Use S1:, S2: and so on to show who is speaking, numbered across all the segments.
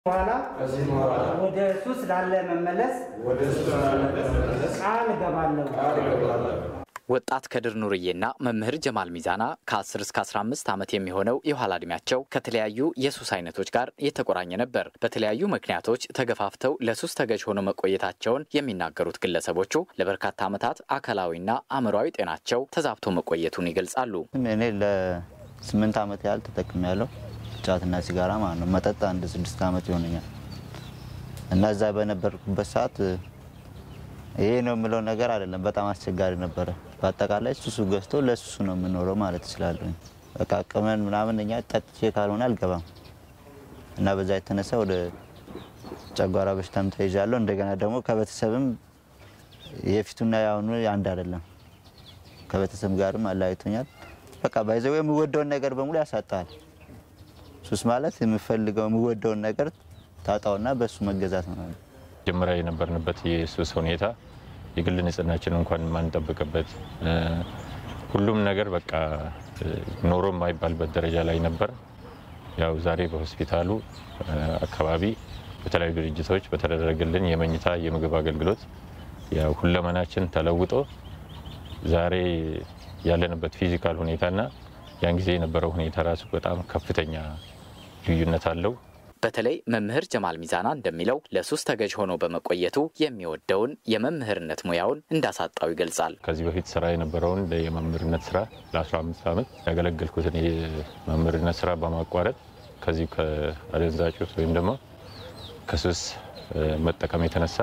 S1: በኋላ ወደ ሱስ ላለ መመለስ ቃል እገባለሁ።
S2: ወጣት ከድር ኑርዬና መምህር ጀማል ሚዛና ከ10 እስከ 15 ዓመት የሚሆነው የኋላ ዕድሜያቸው ከተለያዩ የሱስ አይነቶች ጋር የተቆራኘ ነበር። በተለያዩ ምክንያቶች ተገፋፍተው ለሱስ ተገዥ ሆነው መቆየታቸውን የሚናገሩት ግለሰቦቹ ለበርካታ ዓመታት አካላዊና አእምሯዊ ጤናቸው ተዛብቶ መቆየቱን ይገልጻሉ።
S3: እኔ ለስምንት ዓመት ያህል ተጠቅሜ ያለው ጫትና ሲጋራ ማለት ነው። መጠጥ አንድ ስድስት ዓመት ይሆነኛል እና እዛ በነበርኩበት ሰዓት ይሄ ነው የምለው ነገር አይደለም። በጣም አስቸጋሪ ነበረ። በአጠቃላይ ሱሱ ገዝቶ ለሱሱ ነው የምኖረው ማለት እችላለሁ። በቃ ቅመን ምናምን እኛ ጠጥቼ ካልሆነ አልገባም እና በዛ የተነሳ ወደ ጨጓራ በሽታም ተይዣለሁ። እንደገና ደግሞ ከቤተሰብም የፊቱና የአሁኑ አንድ አይደለም። ከቤተሰብ ጋርም አለያይቶኛል። በቃ ባይዘው የምወደውን ነገር በሙሉ ያሳጣል። ሱስ ማለት የምፈልገው የምወደውን ነገር ታጣውና በሱ መገዛት ነው።
S4: መጀመሪያ የነበርንበት የሱስ ሁኔታ የግል ንጽህናችን እንኳን የማንጠብቅበት ሁሉም ነገር በቃ ኖሮ የማይባልበት ደረጃ ላይ ነበር። ያው ዛሬ በሆስፒታሉ አካባቢ በተለያዩ ድርጅቶች በተደረገልን የመኝታ የምግብ አገልግሎት ያው ሁለመናችን ተለውጦ ዛሬ ያለንበት ፊዚካል ሁኔታና ያን ጊዜ የነበረው ሁኔታ ራሱ በጣም ከፍተኛ ልዩነት አለው።
S2: በተለይ መምህር ጀማል ሚዛና እንደሚለው ለሱስ ተገዥ ሆኖ በመቆየቱ የሚወደውን የመምህርነት ሙያውን እንዳሳጣው ይገልጻል።
S4: ከዚህ በፊት ስራ የነበረውን የመምህርነት ስራ ለ15 ዓመት ያገለገልኩትን የመምህርነት ስራ በማቋረጥ ከዚሁ ከአደንዛዥ ዕፅ ወይም ደግሞ ከሱስ መጠቀም የተነሳ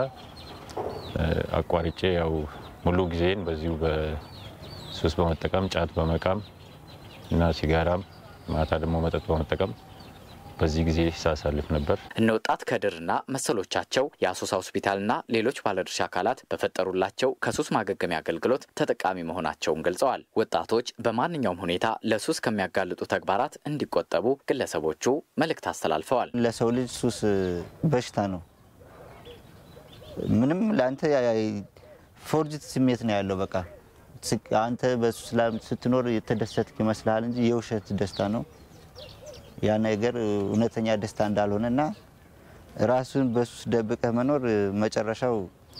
S4: አቋርጬ ያው ሙሉ ጊዜን በዚሁ በሱስ በመጠቀም ጫት በመቃም እና ሲጋራም ማታ ደግሞ መጠጥ በመጠቀም በዚህ ጊዜ ሳሳልፍ ነበር።
S2: እነ ወጣት ከድርና መሰሎቻቸው የአሶሳ ሆስፒታልና ሌሎች ባለድርሻ አካላት በፈጠሩላቸው ከሱስ ማገገሚያ አገልግሎት ተጠቃሚ መሆናቸውን ገልጸዋል። ወጣቶች በማንኛውም ሁኔታ ለሱስ ከሚያጋልጡ ተግባራት እንዲቆጠቡ ግለሰቦቹ መልእክት አስተላልፈዋል።
S3: ለሰው ልጅ ሱስ በሽታ ነው። ምንም ለአንተ ፎርጅት ስሜት ነው ያለው። በቃ አንተ በሱስ ስትኖር የተደሰትክ ይመስልሃል እንጂ የውሸት ደስታ ነው። ያ ነገር እውነተኛ ደስታ እንዳልሆነና ራሱን በሱስ ደብቀህ መኖር መጨረሻው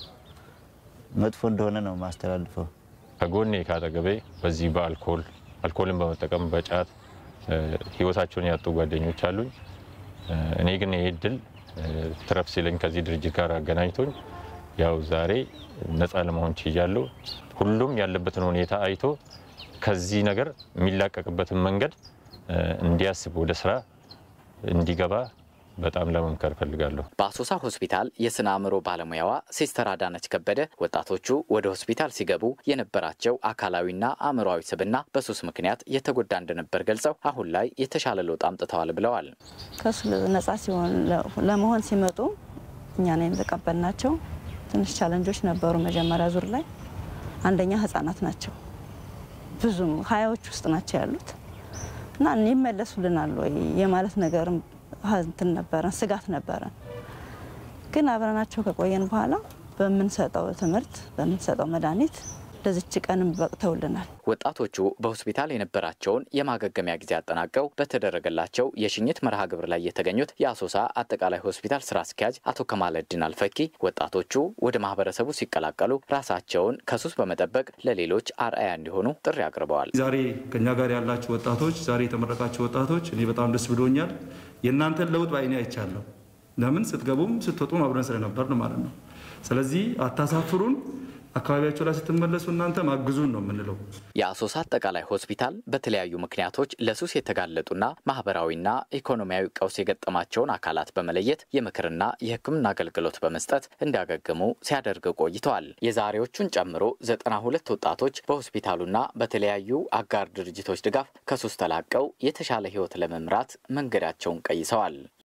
S3: መጥፎ እንደሆነ ነው ማስተላልፈው።
S4: ከጎኔ ካጠገቤ በዚህ በአልኮል አልኮልን በመጠቀም በጫት ህይወታቸውን ያጡ ጓደኞች አሉኝ። እኔ ግን ይህ እድል ትረፍ ሲለኝ ከዚህ ድርጅት ጋር አገናኝቶኝ ያው ዛሬ ነፃ ለመሆን ችያለሁ። ሁሉም ያለበትን ሁኔታ አይቶ ከዚህ ነገር የሚላቀቅበትን መንገድ እንዲያስብ ወደ ስራ እንዲገባ በጣም ለመምከር እፈልጋለሁ።
S2: በአሶሳ ሆስፒታል የስነ አእምሮ ባለሙያዋ ሲስተር አዳነች ከበደ ወጣቶቹ ወደ ሆስፒታል ሲገቡ የነበራቸው አካላዊና አእምሮዊ ስብና በሱስ ምክንያት የተጎዳ እንደነበር ገልጸው አሁን ላይ የተሻለ ለውጥ አምጥተዋል ብለዋል።
S5: ከሱ ነጻ ሲሆን ለመሆን ሲመጡ እኛ ነን የተቀበልናቸው። ትንሽ ቻለንጆች ነበሩ መጀመሪያ ዙር ላይ። አንደኛ ህጻናት ናቸው፣ ብዙም ሀያዎች ውስጥ ናቸው ያሉት እና ይመለሱልናል ወይ የማለት ነገርም እንትን ነበረን፣ ስጋት ነበረን። ግን አብረናቸው ከቆየን በኋላ በምንሰጠው ትምህርት በምንሰጠው መድኃኒት ለዚች ቀንም በቅተውልናል።
S2: ወጣቶቹ በሆስፒታል የነበራቸውን የማገገሚያ ጊዜ አጠናቀው በተደረገላቸው የሽኝት መርሃ ግብር ላይ የተገኙት የአሶሳ አጠቃላይ ሆስፒታል ስራ አስኪያጅ አቶ ከማለድን አልፈኪ ወጣቶቹ ወደ ማህበረሰቡ ሲቀላቀሉ ራሳቸውን ከሱስ በመጠበቅ ለሌሎች አርአያ እንዲሆኑ ጥሪ አቅርበዋል።
S6: ዛሬ ከኛ ጋር ያላችሁ ወጣቶች፣ ዛሬ የተመረቃችሁ ወጣቶች እኔ በጣም ደስ ብሎኛል። የእናንተን ለውጥ በአይኔ አይቻለሁ። ለምን ስትገቡም ስትወጡም አብረን ስለነበርን ማለት ነው። ስለዚህ አታሳፍሩን። አካባቢያቸው ላይ ስትመለሱ እናንተ ማግዙን ነው የምንለው።
S2: የአሶሳ አጠቃላይ ሆስፒታል በተለያዩ ምክንያቶች ለሱስ የተጋለጡና ማህበራዊና ኢኮኖሚያዊ ቀውስ የገጠማቸውን አካላት በመለየት የምክርና የሕክምና አገልግሎት በመስጠት እንዲያገግሙ ሲያደርግ ቆይተዋል። የዛሬዎቹን ጨምሮ ዘጠና ሁለት ወጣቶች በሆስፒታሉና በተለያዩ አጋር ድርጅቶች ድጋፍ ከሱስ ተላቀው የተሻለ ሕይወት ለመምራት መንገዳቸውን ቀይሰዋል።